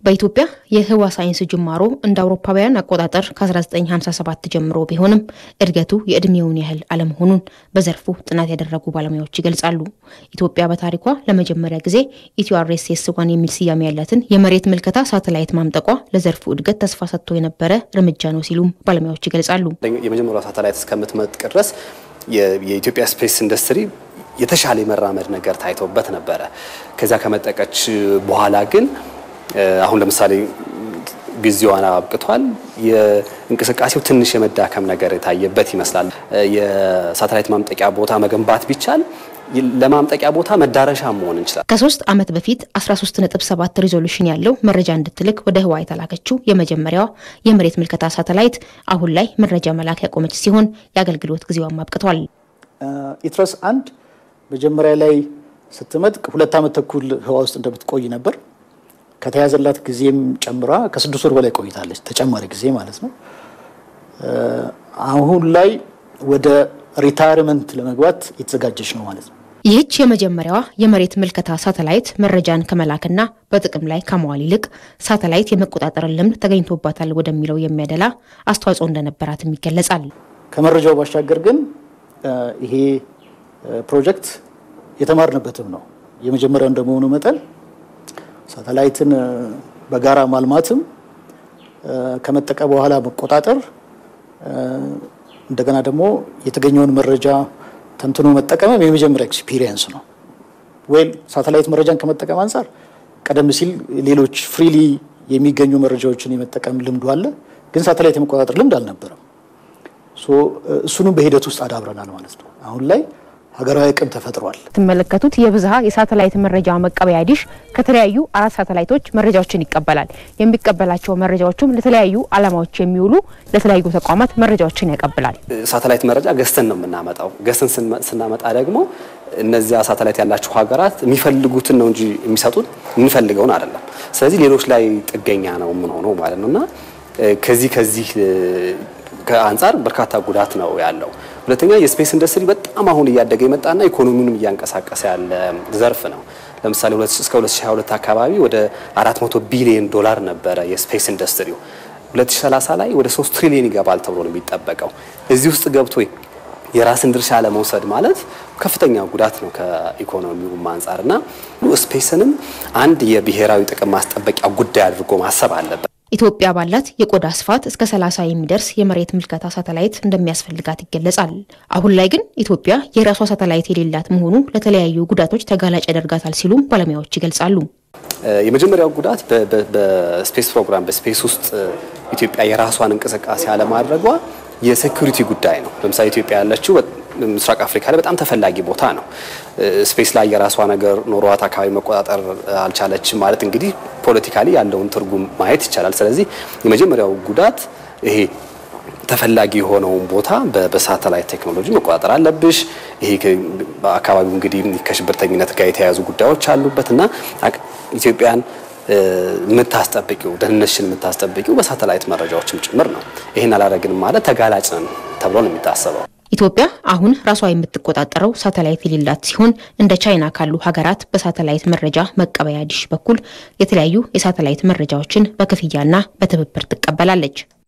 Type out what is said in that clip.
በኢትዮጵያ የህዋ ሳይንስ ጅማሮ እንደ አውሮፓውያን አቆጣጠር ከ1957 ጀምሮ ቢሆንም እድገቱ የእድሜውን ያህል አለመሆኑን በዘርፉ ጥናት ያደረጉ ባለሙያዎች ይገልጻሉ። ኢትዮጵያ በታሪኳ ለመጀመሪያ ጊዜ ኢትዮአርኤስኤስ ዋን የሚል ስያሜ ያላትን የመሬት ምልከታ ሳተላይት ማምጠቋ ለዘርፉ እድገት ተስፋ ሰጥቶ የነበረ እርምጃ ነው ሲሉም ባለሙያዎች ይገልጻሉ። የመጀመሪያው ሳተላይት እስከምትመጥቅ ድረስ የኢትዮጵያ ስፔስ ኢንዱስትሪ የተሻለ የመራመድ ነገር ታይቶበት ነበረ። ከዚያ ከመጠቀች በኋላ ግን አሁን ለምሳሌ ጊዜዋን አብቅቷል። የእንቅስቃሴው ትንሽ የመዳከም ነገር የታየበት ይመስላል። የሳተላይት ማምጠቂያ ቦታ መገንባት ቢቻል ለማምጠቂያ ቦታ መዳረሻ መሆን እንችላል። ከሶስት ዓመት በፊት 13.7 ሪዞሉሽን ያለው መረጃ እንድትልክ ወደ ህዋ የተላከችው የመጀመሪያዋ የመሬት ምልከታ ሳተላይት አሁን ላይ መረጃ መላክ ያቆመች ሲሆን የአገልግሎት ጊዜዋም አብቅቷል። ኢትረስ አንድ መጀመሪያ ላይ ስትመጥቅ ሁለት ዓመት ተኩል ህዋ ውስጥ እንደምትቆይ ነበር። ከተያዘላት ጊዜም ጨምራ ከስድስት ወር በላይ ቆይታለች፣ ተጨማሪ ጊዜ ማለት ነው። አሁን ላይ ወደ ሪታይርመንት ለመግባት የተዘጋጀች ነው ማለት ነው። ይህች የመጀመሪያዋ የመሬት ምልከታ ሳተላይት መረጃን ከመላክና በጥቅም ላይ ከመዋል ይልቅ ሳተላይት የመቆጣጠርን ልምድ ተገኝቶባታል ወደሚለው የሚያደላ አስተዋጽኦ እንደነበራትም ይገለጻል። ከመረጃው ባሻገር ግን ይሄ ፕሮጀክት የተማርንበትም ነው። የመጀመሪያው እንደመሆኑ መጠን ሳተላይትን በጋራ ማልማትም ከመጠቀ በኋላ መቆጣጠር እንደገና ደግሞ የተገኘውን መረጃ ተንትኖ መጠቀምም የመጀመሪያ ኤክስፒሪየንስ ነው። ወይም ሳተላይት መረጃን ከመጠቀም አንጻር ቀደም ሲል ሌሎች ፍሪሊ የሚገኙ መረጃዎችን የመጠቀም ልምዱ አለ፣ ግን ሳተላይት የመቆጣጠር ልምድ አልነበረም። እሱንም በሂደት ውስጥ አዳብረናል ማለት ነው። አሁን ላይ ሀገራዊ አቅም ተፈጥሯል። ትመለከቱት የብዝሃ የሳተላይት መረጃ መቀበያ ዲሽ ከተለያዩ አራት ሳተላይቶች መረጃዎችን ይቀበላል። የሚቀበላቸው መረጃዎችም ለተለያዩ ዓላማዎች የሚውሉ ለተለያዩ ተቋማት መረጃዎችን ያቀብላል። ሳተላይት መረጃ ገዝተን ነው የምናመጣው። ገዝተን ስናመጣ ደግሞ እነዚያ ሳተላይት ያላቸው ሀገራት የሚፈልጉትን ነው እንጂ የሚሰጡን የምንፈልገውን አይደለም። ስለዚህ ሌሎች ላይ ጥገኛ ነው የምንሆነው ማለት ነው እና ከዚህ ከዚህ ከአንጻር በርካታ ጉዳት ነው ያለው። ሁለተኛ የስፔስ ኢንዱስትሪ በጣም አሁን እያደገ የመጣና ኢኮኖሚውንም እያንቀሳቀሰ ያለ ዘርፍ ነው። ለምሳሌ እስከ 2022 አካባቢ ወደ 400 ቢሊዮን ዶላር ነበረ የስፔስ ኢንዱስትሪው። 2030 ላይ ወደ 3 ትሪሊዮን ይገባል ተብሎ ነው የሚጠበቀው። እዚህ ውስጥ ገብቶ የራስን ድርሻ ለመውሰድ ማለት ከፍተኛ ጉዳት ነው ከኢኮኖሚውም አንጻርና ስፔስንም አንድ የብሔራዊ ጥቅም ማስጠበቂያ ጉዳይ አድርጎ ማሰብ አለበት። ኢትዮጵያ ባላት የቆዳ ስፋት እስከ 30 የሚደርስ የመሬት ምልከታ ሳተላይት እንደሚያስፈልጋት ይገለጻል። አሁን ላይ ግን ኢትዮጵያ የራሷ ሳተላይት የሌላት መሆኑ ለተለያዩ ጉዳቶች ተጋላጭ ያደርጋታል ሲሉም ባለሙያዎች ይገልጻሉ። የመጀመሪያው ጉዳት በስፔስ ፕሮግራም በስፔስ ውስጥ ኢትዮጵያ የራሷን እንቅስቃሴ አለማድረጓ የሴኩሪቲ ጉዳይ ነው። ለምሳሌ ኢትዮጵያ ያለችው ምስራቅ አፍሪካ ላይ በጣም ተፈላጊ ቦታ ነው። ስፔስ ላይ የራሷ ነገር ኖሯት አካባቢ መቆጣጠር አልቻለችም ማለት እንግዲህ ፖለቲካሊ ያለውን ትርጉም ማየት ይቻላል። ስለዚህ የመጀመሪያው ጉዳት ይሄ ተፈላጊ የሆነውን ቦታ በሳተላይት ቴክኖሎጂ መቆጣጠር አለብሽ። ይሄ አካባቢው እንግዲህ ከሽብርተኝነት ጋር የተያያዙ ጉዳዮች አሉበት እና ኢትዮጵያን የምታስጠብቂው ደህንነትሽን የምታስጠብቂው በሳተላይት መረጃዎችም ጭምር ነው። ይህን አላደረግንም ማለት ተጋላጭ ነን ተብሎ ነው የሚታሰበው። ኢትዮጵያ አሁን ራሷ የምትቆጣጠረው ሳተላይት የሌላት ሲሆን እንደ ቻይና ካሉ ሀገራት በሳተላይት መረጃ መቀበያ ዲሽ በኩል የተለያዩ የሳተላይት መረጃዎችን በክፍያና በትብብር ትቀበላለች።